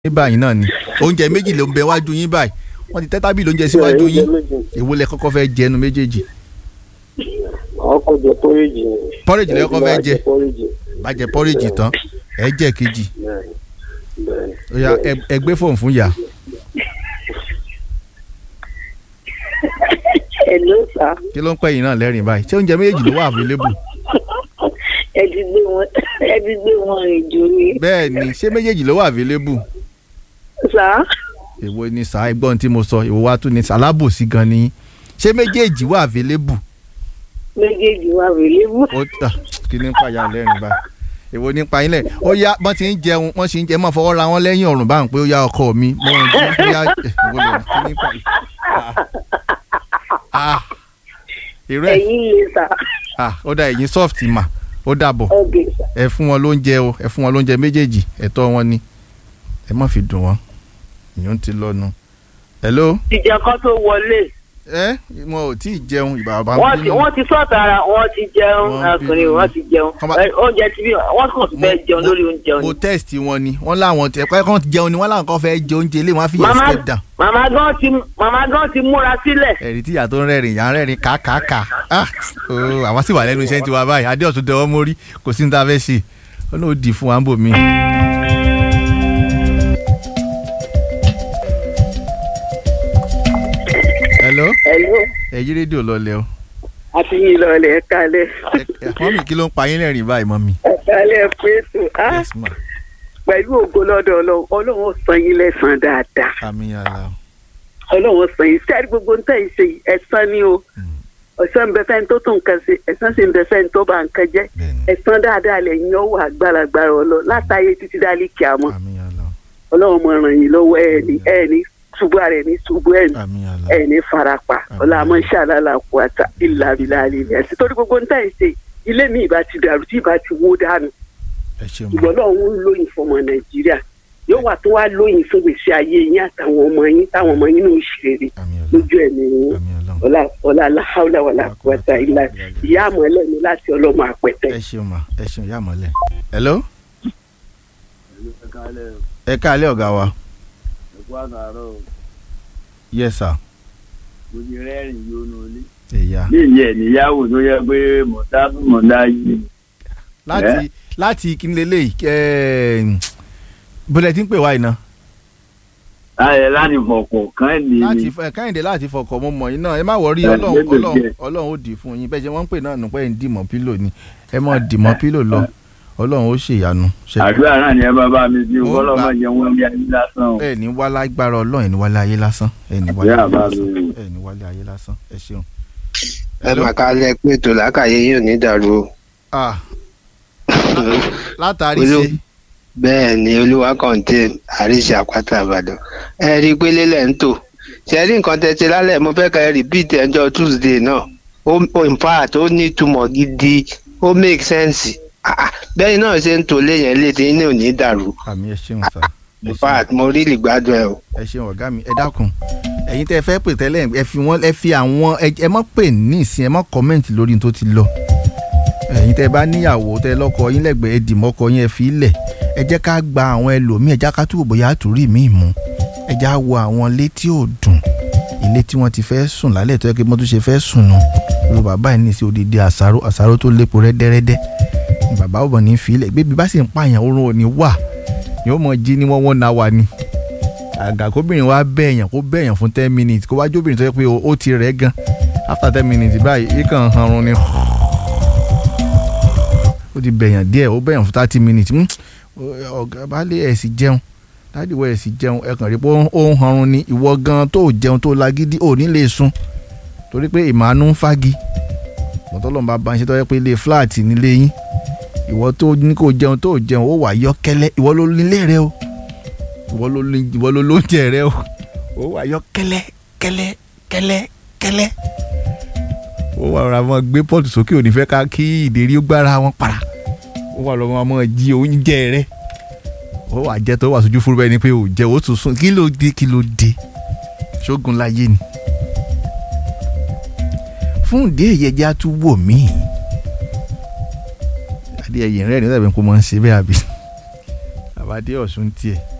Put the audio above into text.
ní báyìí náà ni oúnjẹ méjì ló ń bẹ wájú yín báyìí wọ́n ti tẹ́ tábìlì oúnjẹ síwájú yín èwo lẹ kọ́kọ́ fẹ́ jẹnu méjèèjì ọkọ jẹ pọrẹjì ni. Porridge lẹ kọ́kọ́ fẹ́ jẹ. pọrẹjì. bá jẹ pọ́ríjì tán ẹ jẹ kejì bẹ́ẹ̀ni bẹ́ẹ̀ni. ó yá ẹ- ẹ gbé fóònù fún yà Hello sir. kí ló ń pẹ́ yìí náà lẹ́rìn báyìí ṣé oúnjẹ méjèèjì ló wà available ẹ ti gbé wọn ẹ ti gbé wọn rìn jù ni. bẹ́ẹ̀ ni ṣé méjèèjì ló wà available sá èwo ni sà ẹgbọ́n tí mo sọ èwo wá tún ni sàlábòsí gan ni yín. ṣé méjèèjì wà available méjèèjì wà rèlébù. ó tà kí ní pàyà lẹ́rìn báyìí èwo ní pa yín lẹ̀ ó yá wọ́n ti ń jẹun wọ́n sì ń jẹ máa fọwọ́ ra wọn lẹ́yìn ọ̀rùn báyìí pé ó yá ọkọ mi mo ń jí ó yá èwo lẹ̀ kí ní pa yín. Ah. Ah. irú ẹ̀ ẹ̀yin lè sá. ah ó dá ẹ̀yin soft mà ó dàbọ̀ ok sá. ẹ fún wọn lóúnjẹ o ẹ fún wọn lóúnjẹ méjèèjì ẹ̀tọ́ wọn ni ẹ má fi dùn wọn ìyún ti lọ́nu. hello ìjà kan tó wọlé ẹ wọn ò tí ì jẹun ìbàbà wọ́n ti wọ́n ti sọ̀tà ara wọ́n ti jẹun Wọ́n ọkùnrin bínú. wọ́n ti jẹun Kọ́má- Ẹ, oúnjẹ tí bí wọ́n kàn tún fẹ́ jẹun lórí oúnjẹ mo òní. test wọn ni wọn láwọn tẹ pẹ́ kàn jẹun ni wọn láwọn kan fẹ́ jẹ oúnjẹ ilé wọn á fi yẹn màmá step down. màmá gan ti màmá gan ti múra sílẹ̀. ẹ̀rí tíyà tó ń rẹ́rìn yà ń rẹ́rìn kàkàkà ah ooo àwọn sì wà lẹ́nu iṣẹ́ tiwa báyìí adéọ̀tún dẹwọ́ mórí kò sí ní ta fẹ́ ṣe ó ní ó di fún wa ń bò mí. hello hello ẹ̀yí rédíò lọlẹ̀ o àti yín lọlẹ̀ ẹ kalẹ̀ Ẹ- ẹ- mọ́mì kí ló ń pa yín lẹ́rìn báyìí mọ́mì. ẹ kalẹ̀ pẹ̀tù á yes ma pẹ̀lú ògo lọ́dọ̀ ọlọ́run ọlọ́run ó san yín lẹ́sàn-án dáadáa àmì yàrá ọlọ́run ó san yín sẹ́ẹ̀rì gbogbo ń tẹ̀ ń ṣe yìí, ẹ̀san ni o ẹ̀san ń bẹ fẹ́ni tó tún nǹkan ṣe ẹ̀san sì ń bẹ fẹ́ni tó bá nǹkan jẹ́ bẹ́ẹ̀ni ẹ̀san dáadáa lẹ́yìn ọwọ́ àgbàlagbàrà ọlọ́ látàyè títí dálí kìámọ́ àmì yàrá ọlọ́run mọ̀ ràn yín lọ́wọ́ ẹ̀ ní ẹ̀ ní ṣubú ara ẹ̀ ní ṣubú ẹ̀ ní àmì yàrá ẹ̀ ní farapa ọlọ́mọ ṣàlàlà kù àtà ìlàbílà àlèlè ẹ̀sìn torí gbogbo ń tẹ̀ ń ṣe ilé mi ìbá ti dàrú tí ìbá ti wó dànù ẹ ṣeun ma ìgbọ́n náà ń lóyìn fọmọ nàìjíríà yóò wà tó wá lóyìn fún gbèsè ayé yín àtàwọn ọmọ yín táwọn ọmọ yín náà ó ṣe rere àmì yàrá lójú ẹ̀mí yín àmì yàrá ọlá ọlá aláhàlà wàlà kúwàtà ìlà ìyá àmọ́ ẹlẹ́ni láti ọlọ́mọ àpẹtẹ. ẹ ṣeun ma ẹ ṣeun yà mọ́lẹ̀. hello ẹ káalẹ́ ọ̀gá wa ẹ̀kú àtàrọ̀ yes sir mo ti rẹ́rìn yónú ilé. ẹ̀yà ní ìyẹn níyàwó tó yẹ pé mọ̀tá mọ̀tá yìí. láti láti kíni lélẹ́yìí ẹ̀ẹ́n bọ́lẹ̀ tí ń pè wá iná láyé láti fọ̀kọ̀ kán ní láti ni. fẹ káyìndé láti fọkọ̀ mọ́ mọ̀ yín náà ẹ má wọrí Ẹ, ọlọ́run lébè ọlọ́run díẹ̀. ọlọ́run ó dì fún yín bẹ́ẹ̀ ṣe wọ́n ń pè náà nù pé ẹ̀ ń dìmọ̀ pílò ni ẹ mọ̀ dìmọ̀ pílò lọ ọlọ́run ó ṣèyanu ṣe àdúrà náà ni ẹ bá bá mi sí Mo kọ́lọ́ gbà. máa jẹ wọ́n bí ayé lásán o. ẹ ní wá lágbára ọlọ́run ẹ ní wálé ayé lásán ẹ ní wálé Àdúrà ayé bá lásán mi. ẹ ní wálé ayé lásán ẹ ṣeun. ẹ mà kálẹ̀ pé ètò làákàyè yóò ní dàrú o. Ah, látàrí Olú- ṣe bẹ́ẹ̀ ni olúwa kọ́ńté àríṣe àpáta àbàdàn ẹ rí i pé lélẹ̀ ń tò ṣe rí nǹkan tẹ́tí lálẹ́ mo fẹ́ ka ẹ rìpíìtì ẹjọ́ tuesday náà ó ó- in fact ó ní ìtumọ̀ gidi ó make sense Ah, ah, bẹ́ẹ̀ náà ṣe ń tò léyìn létí ní òní dàrú àmì ẹ ṣeun sá ẹ in ṣeun. fact mo rí ìgbádùn ẹ o. ẹ ṣeun ọ̀gá mi ẹ dákun ẹ̀yin tẹ́ ẹ fẹ́ pè tẹ́lẹ̀ ẹ fi wọ́n ẹ fi àwọn ẹ ẹ mọ́ pè ní ìsìn ẹ mọ́ kọ́mẹ́ǹtì lórí tó ti lọ ẹ̀yin tẹ́ ẹ bá níyàwó tẹ́ ẹ lọ́kọ yín lẹ́gbẹ̀ẹ́ ẹ dì mọ́kọ yín ẹ fi í lẹ̀ ẹ jẹ́ ká gba àwọn ẹlòmíì ẹ jẹ́ ká túbọ̀ bóyá àtúrí mi mú ẹ jẹ́ á wo àwọn ilé tí ò dùn ilé tí wọ́n ti fẹ́ sùn lálẹ́ tó yẹ kí wọ́n tún ṣe fẹ́ sùn nù olú bàbá yìí ní sí odidi àṣàrò àṣàrò tó lépo rẹ́dẹ́rẹ́dẹ́ bàbá ò bọ̀ ní fi í lẹ̀ bébí bá sì ń pààyàn oorun ò ní wà yóò mọ jí ní wọ́n wọ́n náà wà ní àgà kóbìnrin wa bẹ̀yàn kó bẹ̀yàn fún ten minutes kó wá jóbìnrin tó yẹ pé ó ti rẹ̀ gan after ten minutes báyìí ikàn hanrun ni ó ti bẹ̀yàn díẹ̀ ó bẹ̀yàn fún thirty minutes Hmm, ọ̀gá baálé ẹ̀ sì jẹun dáàdì wọ ẹ̀ sì jẹun ẹ̀ kàn rí pé ó ń- ó ń hanrun ni ìwọ gan tó jẹun tó lagídí ò ní lè sùn torí pé ìmàánú ń fagi mọ̀tọ́lọ́mù bá bá ń ṣe tó yẹ pé ilé flat nílé yín ìwọ tó ní kó jẹun tó jẹun ó wà yọ kẹ́lẹ́ ìwọ ló nílé rẹ o ìwọ ló ní ìwọ ló lóúnjẹ rẹ o ó wà yọ kẹ́lẹ́ kẹ́lẹ́ kẹ́lẹ́ kẹ́lẹ́ ó wà rọra mọ gbé pọ́ọ̀tù sókè òní fẹ́ ká kí ìdérí ó gbára wọn para ó wà lọ́mọ mọ jí oúnjẹ rẹ ó wà jẹ́ tó wà sójú fúru bẹ́ẹ̀ ni pé ò jẹ́ ó tún sùn kí ló dé kí ló dé ṣógun láyé ni fún ìdí èyí ẹjẹ́ á tún wò míì adé ẹ̀yìn rẹ̀ ní ọ̀dọ̀ ìbẹ̀ kó mọ̀ ń ṣe bẹ́ẹ̀ àbí àbádé ọ̀ṣun tiẹ̀